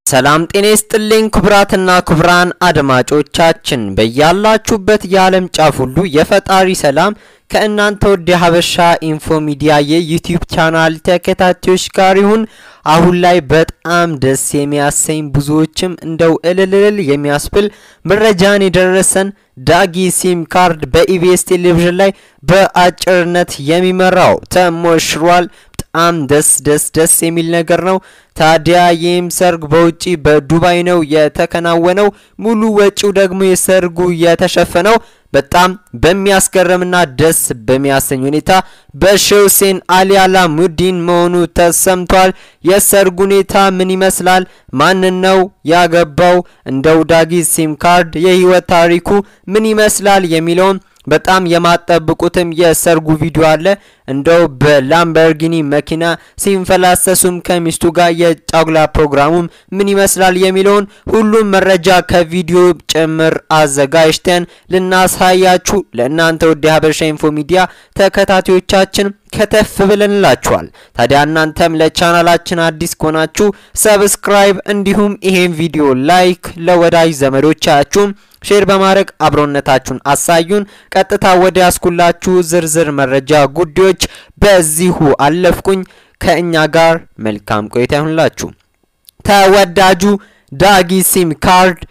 ሰላም ጤና ይስጥልኝ ክቡራትና ክቡራን አድማጮቻችን በያላችሁበት የዓለም ጫፍ ሁሉ የፈጣሪ ሰላም ከእናንተ ወደ ሀበሻ ኢንፎ ሚዲያ የዩቲዩብ ቻናል ተከታታዮች ጋር ይሁን። አሁን ላይ በጣም ደስ የሚያሰኝ ብዙዎችም እንደው እልልል የሚያስብል መረጃን የደረሰን ዳጊ ሲም ካርድ በኢቢኤስ ቴሌቪዥን ላይ በአጭርነት የሚመራው ተሞሽሯል። በጣም ደስ ደስ ደስ የሚል ነገር ነው። ታዲያ ይህም ሰርግ በውጪ በዱባይ ነው የተከናወነው። ሙሉ ወጪው ደግሞ የሰርጉ የተሸፈነው በጣም በሚያስገርምና ደስ በሚያሰኝ ሁኔታ በሼህ ሁሴን አሊ አላሙዲን መሆኑ ተሰምቷል። የሰርጉ ሁኔታ ምን ይመስላል? ማንን ነው ያገባው? እንደው ዳጊ ሲም ካርድ የህይወት ታሪኩ ምን ይመስላል የሚለውን በጣም የማጠብቁትም የሰርጉ ቪዲዮ አለ። እንደው በላምበርጊኒ መኪና ሲንፈላሰሱም ከሚስቱ ጋር የጫጉላ ፕሮግራሙም ምን ይመስላል የሚለውን ሁሉም መረጃ ከቪዲዮ ጭምር አዘጋጅተን ልናሳያችሁ ለእናንተ ወደ ሀበሻ ኢንፎ ሚዲያ ተከታታዮቻችን ከተፍ ብለንላችኋል። ታዲያ እናንተም ለቻናላችን አዲስ ከሆናችሁ ሰብስክራይብ፣ እንዲሁም ይሄን ቪዲዮ ላይክ ለወዳጅ ዘመዶቻችሁም ሼር በማድረግ አብሮነታችሁን አሳዩን። ቀጥታ ወደ ያስኩላችሁ ዝርዝር መረጃ ጉዳዮች በዚሁ አለፍኩኝ። ከእኛ ጋር መልካም ቆይታ ይሁንላችሁ። ተወዳጁ ዳጊ ሲም ካርድ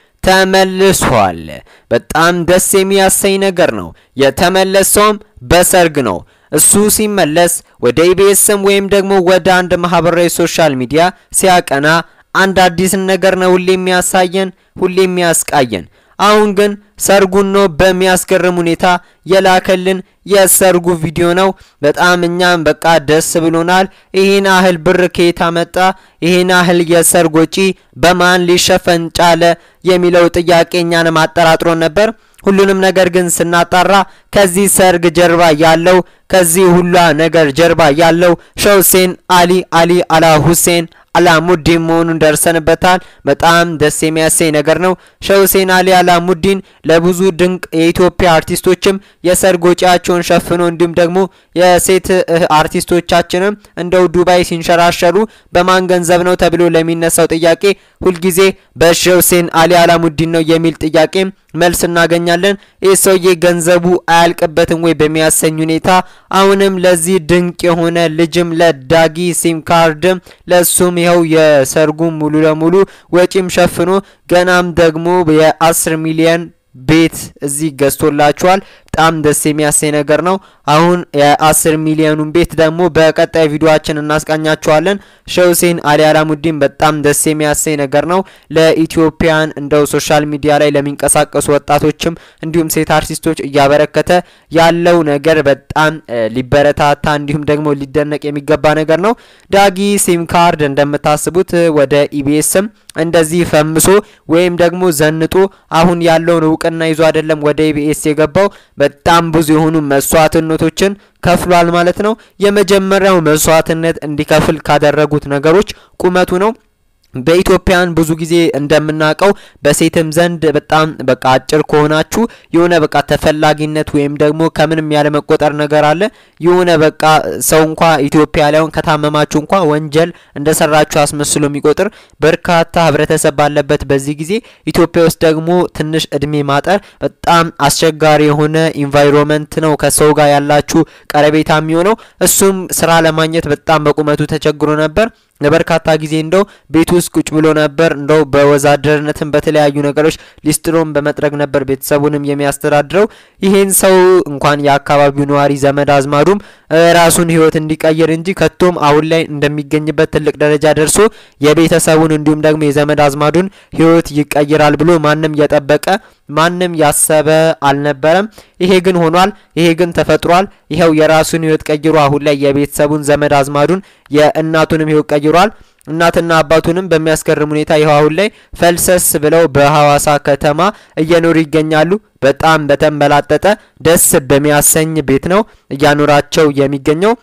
ተመልሷል። በጣም ደስ የሚያሰኝ ነገር ነው። የተመለሰውም በሰርግ ነው። እሱ ሲመለስ ወደ ኢቢኤስም ወይም ደግሞ ወደ አንድ ማህበራዊ ሶሻል ሚዲያ ሲያቀና አንድ አዲስን ነገር ነው ሁሌ የሚያሳየን፣ ሁሌ የሚያስቃየን። አሁን ግን ሰርጉን ነው በሚያስገርም ሁኔታ የላከልን የሰርጉ ቪዲዮ ነው። በጣም እኛም በቃ ደስ ብሎናል። ይህን ያህል ብር ከየት አመጣ? ይህን ያህል የሰርግ ወጪ በማን ሊሸፈን ቻለ? የሚለው ጥያቄ እኛንም አጠራጥሮን ነበር። ሁሉንም ነገር ግን ስናጣራ ከዚህ ሰርግ ጀርባ ያለው ከዚህ ሁላ ነገር ጀርባ ያለው ሼህ ሁሴን አሊ አሊ አላ ሁሴን አላሙዲን መሆኑን ደርሰንበታል። በጣም ደስ የሚያሰኝ ነገር ነው። ሼህ ሁሴን አሊ አላሙዲን ለብዙ ድንቅ የኢትዮጵያ አርቲስቶችም የሰርግ ወጪያቸውን ሸፍኖ እንዲሁም ደግሞ የሴት አርቲስቶቻችንም እንደው ዱባይ ሲንሸራሸሩ በማን ገንዘብ ነው ተብሎ ለሚነሳው ጥያቄ ሁልጊዜ በሼህ ሁሴን አሊ አላሙዲን ነው የሚል ጥያቄ መልስ እናገኛለን። ይህ ሰውዬ ገንዘቡ አያልቅበትም ወይ በሚያሰኝ ሁኔታ አሁንም ለዚህ ድንቅ የሆነ ልጅም ለዳጊ ሲም ካርድም ለሱም ይኸው የሰርጉም ሙሉ ለሙሉ ወጪም ሸፍኖ ገናም ደግሞ የአስር ሚሊየን ቤት እዚህ ገዝቶላችኋል። በጣም ደስ የሚያሰኝ ነገር ነው። አሁን የአስር ሚሊዮኑን ቤት ደግሞ በቀጣይ ቪዲዮአችን እናስቃኛችኋለን። ሼህ ሁሴን አሊ አላሙዲን በጣም ደስ የሚያሰኝ ነገር ነው። ለኢትዮጵያን እንደው ሶሻል ሚዲያ ላይ ለሚንቀሳቀሱ ወጣቶችም እንዲሁም ሴት አርቲስቶች እያበረከተ ያለው ነገር በጣም ሊበረታታ እንዲሁም ደግሞ ሊደነቅ የሚገባ ነገር ነው። ዳጊ ሲም ካርድ እንደምታስቡት ወደ ኢቢኤስም እንደዚህ ፈምሶ ወይም ደግሞ ዘንጦ አሁን ያለውን እውቅና ይዞ አይደለም ወደ ኢቢኤስ የገባው። በጣም ብዙ የሆኑ መስዋዕትነቶችን ከፍሏል ማለት ነው። የመጀመሪያው መስዋዕትነት እንዲከፍል ካደረጉት ነገሮች ቁመቱ ነው። በኢትዮጵያን ብዙ ጊዜ እንደምናውቀው በሴትም ዘንድ በጣም በቃ አጭር ከሆናችሁ የሆነ በቃ ተፈላጊነት ወይም ደግሞ ከምንም ያለ መቆጠር ነገር አለ። የሆነ በቃ ሰው እንኳ ኢትዮጵያ ላይሆን ከታመማችሁ እንኳ ወንጀል እንደሰራችሁ አስመስሎ የሚቆጥር በርካታ ህብረተሰብ ባለበት በዚህ ጊዜ ኢትዮጵያ ውስጥ ደግሞ ትንሽ እድሜ ማጠር በጣም አስቸጋሪ የሆነ ኢንቫይሮንመንት ነው ከሰው ጋር ያላችሁ ቀረቤታ የሚሆነው። እሱም ስራ ለማግኘት በጣም በቁመቱ ተቸግሮ ነበር። ለበርካታ ጊዜ እንደው ቤት ውስጥ ቁጭ ብሎ ነበር። እንደው በወዛደርነትም በተለያዩ ነገሮች ሊስትሮን በመጥረግ ነበር ቤተሰቡንም የሚያስተዳድረው። ይሄን ሰው እንኳን የአካባቢው ነዋሪ ዘመድ አዝማዱም ራሱን ህይወት እንዲቀይር እንጂ ከቶም አሁን ላይ እንደሚገኝበት ትልቅ ደረጃ ደርሶ የቤተሰቡን እንዲሁም ደግሞ የዘመድ አዝማዱን ህይወት ይቀይራል ብሎ ማንም የጠበቀ ማንም ያሰበ አልነበረም። ይሄ ግን ሆኗል። ይሄ ግን ተፈጥሯል። ይኸው የራሱን ህይወት ቀይሮ አሁን ላይ የቤተሰቡን ዘመድ አዝማዱን የእናቱንም ህይወት ቀይሯል። እናትና አባቱንም በሚያስገርም ሁኔታ ይኸው አሁን ላይ ፈልሰስ ብለው በሐዋሳ ከተማ እየኖሩ ይገኛሉ። በጣም በተንበላጠጠ ደስ በሚያሰኝ ቤት ነው እያኖራቸው የሚገኘው።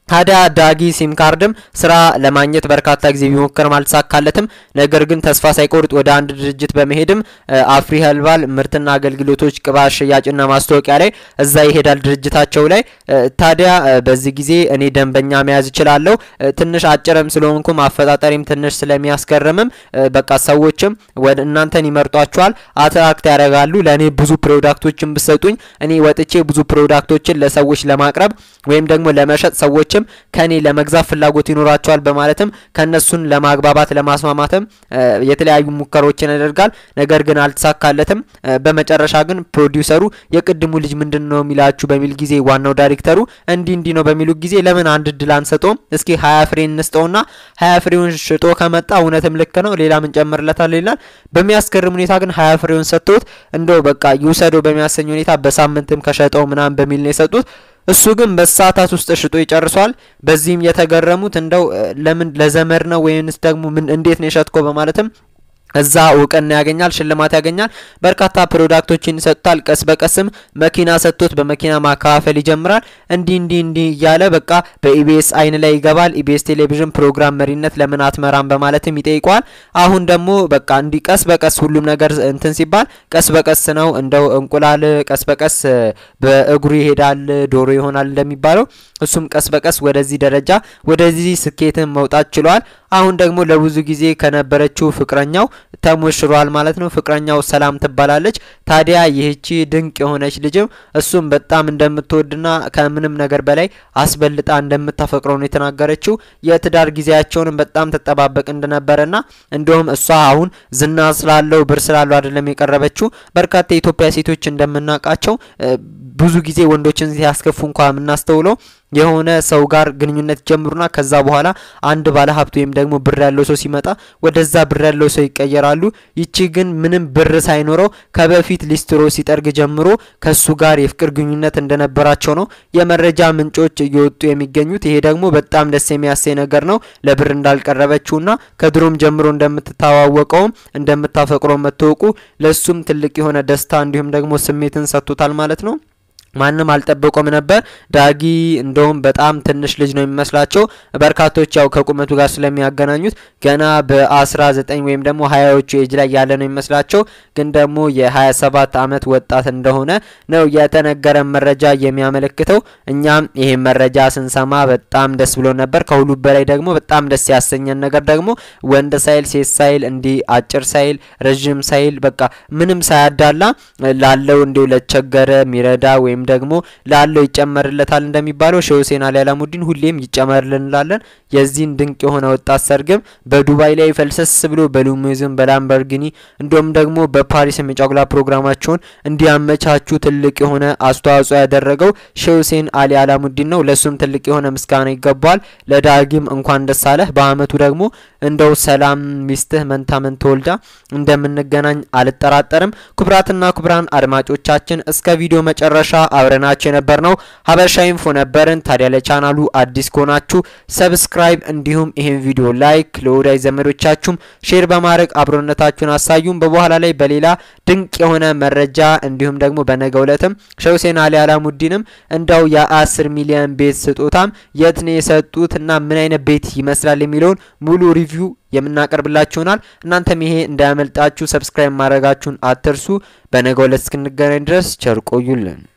ታዲያ ዳጊ ሲም ካርድም ስራ ለማግኘት በርካታ ጊዜ ቢሞክርም አልተሳካለትም። ነገር ግን ተስፋ ሳይቆርጥ ወደ አንድ ድርጅት በመሄድም አፍሪ ኸርባል ምርትና አገልግሎቶች ቅባት ሽያጭና ማስታወቂያ ላይ እዛ ይሄዳል ድርጅታቸው ላይ። ታዲያ በዚህ ጊዜ እኔ ደንበኛ መያዝ እችላለሁ፣ ትንሽ አጭርም ስለሆንኩም አፈጣጠሪም ትንሽ ስለሚያስገርምም በቃ ሰዎችም ወደ እናንተን ይመርጧቸዋል፣ አትራክት ያደርጋሉ። ለእኔ ብዙ ፕሮዳክቶችን ብሰጡኝ እኔ ወጥቼ ብዙ ፕሮዳክቶችን ለሰዎች ለማቅረብ ወይም ደግሞ ለመሸጥ ሰዎች ከኔ ለመግዛት ፍላጎት ይኖራቸዋል በማለትም ከነሱን ለማግባባት ለማስማማትም የተለያዩ ሙከሮችን ያደርጋል። ነገር ግን አልተሳካለትም። በመጨረሻ ግን ፕሮዲውሰሩ የቅድሙ ልጅ ምንድን ነው የሚላችሁ በሚል ጊዜ ዋናው ዳይሬክተሩ እንዲህ እንዲህ ነው በሚሉ ጊዜ ለምን አንድ እድል አንሰጠውም? እስኪ ሀያ ፍሬ እንስጠውና ሀያ ፍሬውን ሽጦ ከመጣ እውነትም ልክ ነው ሌላ ምን ጨምርለታል ይላል። በሚያስገርም ሁኔታ ግን ሀያ ፍሬውን ሰጥቶት እንደው በቃ ይውሰደው በሚያሰኝ ሁኔታ በሳምንትም ከሸጠው ምናምን በሚል ነው የሰጡት። እሱ ግን በሰዓታት ውስጥ ሽጦ ይጨርሷል። በዚህም የተገረሙት እንደው ለምን ለዘመድ ነው ወይንስ ደግሞ ምን እንዴት ነው የሸጥኮ በማለትም እዛ እውቅና ያገኛል፣ ሽልማት ያገኛል። በርካታ ፕሮዳክቶችን ይሰጡታል። ቀስ በቀስም መኪና ሰጥቶት በመኪና ማከፋፈል ይጀምራል። እንዲህ እንዲህ እንዲህ እያለ በቃ በኢቢኤስ አይን ላይ ይገባል። ኢቢኤስ ቴሌቪዥን ፕሮግራም መሪነት ለምን አትመራም በማለትም ይጠይቀዋል። አሁን ደግሞ በቃ እንዲህ ቀስ በቀስ ሁሉም ነገር እንትን ሲባል ቀስ በቀስ ነው እንደው እንቁላል ቀስ በቀስ በእግሩ ይሄዳል ዶሮ ይሆናል እንደሚባለው እሱም ቀስ በቀስ ወደዚህ ደረጃ ወደዚህ ስኬትን መውጣት ችሏል። አሁን ደግሞ ለብዙ ጊዜ ከነበረችው ፍቅረኛው ተሞሽሯል ማለት ነው። ፍቅረኛው ሰላም ትባላለች። ታዲያ ይህቺ ድንቅ የሆነች ልጅም እሱም በጣም እንደምትወድና ከምንም ነገር በላይ አስበልጣ እንደምታፈቅረው ነው የተናገረችው። የትዳር ጊዜያቸውንም በጣም ትጠባበቅ እንደነበረና እንዲሁም እሷ አሁን ዝና ስላለው ብር ስላለው አይደለም የቀረበችው። በርካታ የኢትዮጵያ ሴቶች እንደምናውቃቸው ብዙ ጊዜ ወንዶችን ሲያስከፉ እንኳ የምናስተውለው የሆነ ሰው ጋር ግንኙነት ጀምሩና ከዛ በኋላ አንድ ባለ ሀብት ወይም ደግሞ ብር ያለው ሰው ሲመጣ ወደዛ ብር ያለው ሰው ይቀየራሉ። ይቺ ግን ምንም ብር ሳይኖረው ከበፊት ሊስትሮ ሲጠርግ ጀምሮ ከሱ ጋር የፍቅር ግንኙነት እንደነበራቸው ነው የመረጃ ምንጮች እየወጡ የሚገኙት። ይሄ ደግሞ በጣም ደስ የሚያሰኝ ነገር ነው። ለብር እንዳልቀረበችውና ከድሮም ጀምሮ እንደምትተዋወቀውም እንደምታፈቅረው መታወቁ ለሱም ትልቅ የሆነ ደስታ እንዲሁም ደግሞ ስሜትን ሰጥቶታል ማለት ነው። ማንም አልጠበቆም ነበር። ዳጊ እንደውም በጣም ትንሽ ልጅ ነው የሚመስላቸው በርካቶች ያው ከቁመቱ ጋር ስለሚያገናኙት ገና በ19 ወይም ደግሞ ሀያዎቹ ኤጅ ላይ ያለ ነው የሚመስላቸው ግን ደግሞ የ27 ዓመት ወጣት እንደሆነ ነው የተነገረ መረጃ የሚያመለክተው። እኛም ይሄን መረጃ ስንሰማ በጣም ደስ ብሎ ነበር። ከሁሉ በላይ ደግሞ በጣም ደስ ያሰኘን ነገር ደግሞ ወንድ ሳይል ሴት ሳይል እንዲህ አጭር ሳይል ረዥም ሳይል በቃ ምንም ሳያዳላ ላለው እንዲሁ ለቸገረ ሚረዳ ወይም ደግሞ ላለው ይጨመርለታል እንደሚባለው ሼህ ሁሴን አሊ አላሙዲን ሁሌም ይጨመርልን እንላለን። የዚህን ድንቅ የሆነ ወጣት ሰርግም በዱባይ ላይ ፈልሰስ ብሎ በሉሙዝም በላምበርጊኒ እንዲሁም ደግሞ በፓሪስ የጫጉላ ፕሮግራማቸውን እንዲያመቻቹ ትልቅ የሆነ አስተዋጽኦ ያደረገው ሼህ ሁሴን አሊ አላሙዲን ነው። ለሱም ትልቅ የሆነ ምስጋና ይገባዋል። ለዳጊም እንኳን ደስ አለህ። በአመቱ ደግሞ እንደው ሰላም ሚስትህ መንታ መንታ ወልዳ እንደምንገናኝ አልጠራጠርም። ክቡራትና ክቡራን አድማጮቻችን እስከ ቪዲዮ መጨረሻ አብረናችሁ የነበር ነው ሀበሻ ኢንፎ ነበርን። ታዲያ ለቻናሉ አዲስ ከሆናችሁ ሰብስክራይብ፣ እንዲሁም ይህን ቪዲዮ ላይክ ለወዳጅ ዘመዶቻችሁም ሼር በማድረግ አብሮነታችሁን አሳዩም። በበኋላ ላይ በሌላ ድንቅ የሆነ መረጃ እንዲሁም ደግሞ በነገ ዕለትም ሼህ ሁሴን አሊ አላሙዲንም እንዳው የአስር ሚሊዮን ቤት ስጦታም የት ነው የሰጡት እና ምን አይነት ቤት ይመስላል የሚለውን ሙሉ ሪቪው የምናቀርብላችሁ ይሆናል። እናንተም ይሄ እንዳያመልጣችሁ ሰብስክራይብ ማድረጋችሁን አትርሱ። በነገ ዕለት እስክንገናኝ ድረስ ቸር ቆዩልን።